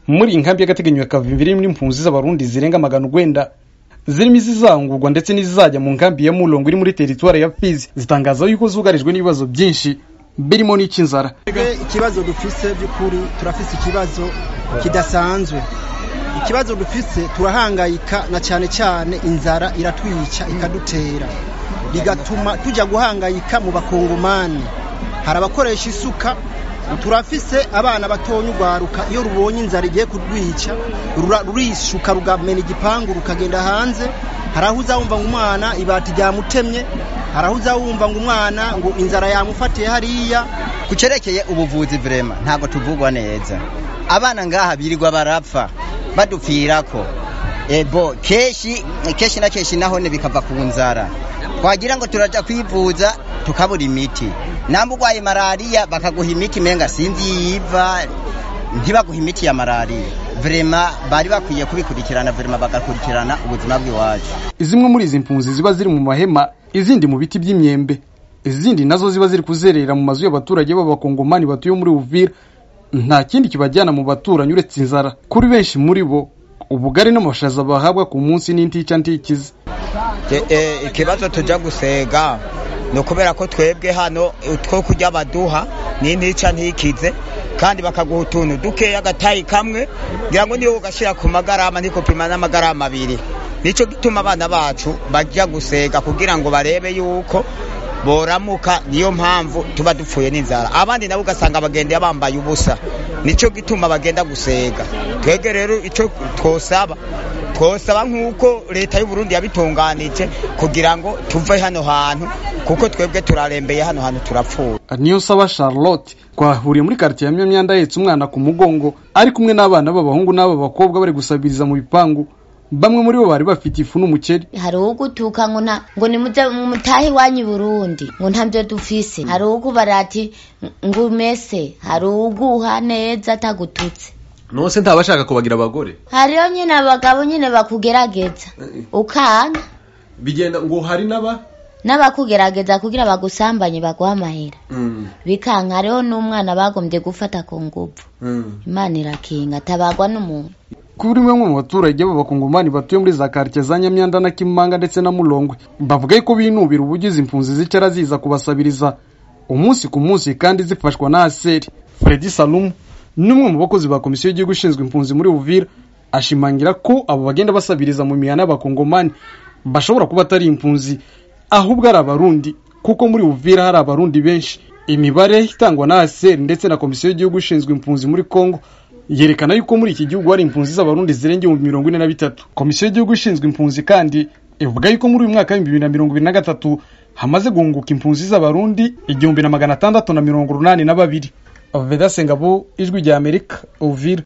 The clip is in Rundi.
muri iyi nkambi y'agateganyo ya kavimbi irimo impunzi z'abarundi zirenga magana urwenda zirimo izizangurwa ndetse n'izizajya mu nkambi ya murongo iri muri teritwari ya fizi zitangaza yuko zugarijwe n'ibibazo byinshi birimo n'icy'inzara ikibazo dufise by'ukuri turafise ikibazo kidasanzwe ikibazo dufise turahangayika na cyane cyane inzara iratwica ikadutera bigatuma tujya guhangayika mu bakongomani hari abakoresha isuka turafise abana batonya urwaruka iyo rubonye inzara igiye kurwica rurishuka rugamena igipangu rukagenda hanze hari aho uzawumva ngo umwana ibati ryamutemye hari aho uzawumva ngo umwana ngo inzara yamufatiye hariya ku cyerekeye ubuvuzi vrema ntabwo tuvugwa neza abana ngaha birirwa barapfa badupfirako ebo keshi keshi na keshi nahone bikava ku nzara twagira ngo turaja kwivuza tukabura imiti namba urwaye malariya bakaguha imiti menga sinzi yiva ntibaguha imiti ya malariya vrema bari bakwiye kubikurikirana vrema bagakurikirana ubuzima bw'iwacu zimwe muri izi mpunzi ziba ziri mu mahema izindi mu biti by'imyembe izindi nazo ziba ziri kuzerera mu mazu y'abaturage b'abakongomani batuye muri uvira nta kindi kibajyana mu baturanyi uretse inzara kuri benshi muri bo ubugari n'amashaza bahabwa ku munsi n'intica ntikize ikibazo tujya gusega ni ukubera ko twebwe hano two kurya baduha n'intica ntikize kandi bakaguha utuntu dukeya agatayi kamwe ngira ngo niyo ugashyira ku magarama ntikopima n'amagarama abiri nicyo gituma abana bacu bajya gusega kugira ngo barebe yuko boramuka niyo mpamvu tuba dupfuye n'inzara abandi nabo ugasanga bagendeye bambaye ubusa nicyo gituma bagenda gusega twebwe rero icyo twosaba twosaba nk'uko leta y'u Burundi yabitunganije kugira ngo tuve hano hantu kuko twebwe turarembeye hano hantu turapfuye niyo saba charlotte twahuriye muri quartier ya myamyanda ahetse umwana ku mugongo ari kumwe n'abana b'abahungu n'ab'abakobwa bari gusabiriza mu bipangu bamwe muri bo bari bafite ifu n'umuceri hari ugutuka ngo nta ngo nimuze mutahe iwanyu Burundi ngo ntabyo dufise hari ukubara ati ngo umese hari uguha neza atagututse nose ntabashaka kubagira abagore hariyo nyine abagabo nyine bakugerageza ukanga bigenda ngo hari n'aba n'abakugerageza kugira bagusambanye baguha amahera bikanka hariho n'umwana bagombye gufata ku nguvu imana irakinga atabagwa n'umuntu kuri bamwe mu baturage b'abakongomani batuye muri za quartier za Nyamyanda na Kimanga ndetse na Mulongwe bavuga ko binubira ubugizi impunzi zicara ziza kubasabiriza umunsi ku munsi kandi zifashwa na Aseri Freddy Salum n'umwe mu bakozi ba komisiyo y'igihugu ishinzwe impunzi muri Uvira ashimangira ko abo bagenda basabiriza mu mihana y'abakongomani bashobora kuba atari impunzi ahubwo ari abarundi kuko muri Uvira hari abarundi benshi imibare itangwa na Aseri ndetse na komisiyo y'igihugu ishinzwe impunzi muri Kongo yerekana yuko muri iki gihugu hari impunzi z'abarundi zirenga ibihumbi mirongo ine na bitatu komisiyo y'igihugu ishinzwe impunzi kandi ivuga yuko muri uyu mwaka w'ibihumbi bibiri na mirongo ibiri na gatatu hamaze guhunguka impunzi z'abarundi igihumbi na magana atandatu na mirongo urunani na babiri veda sengabo ijwi rya amerika uvira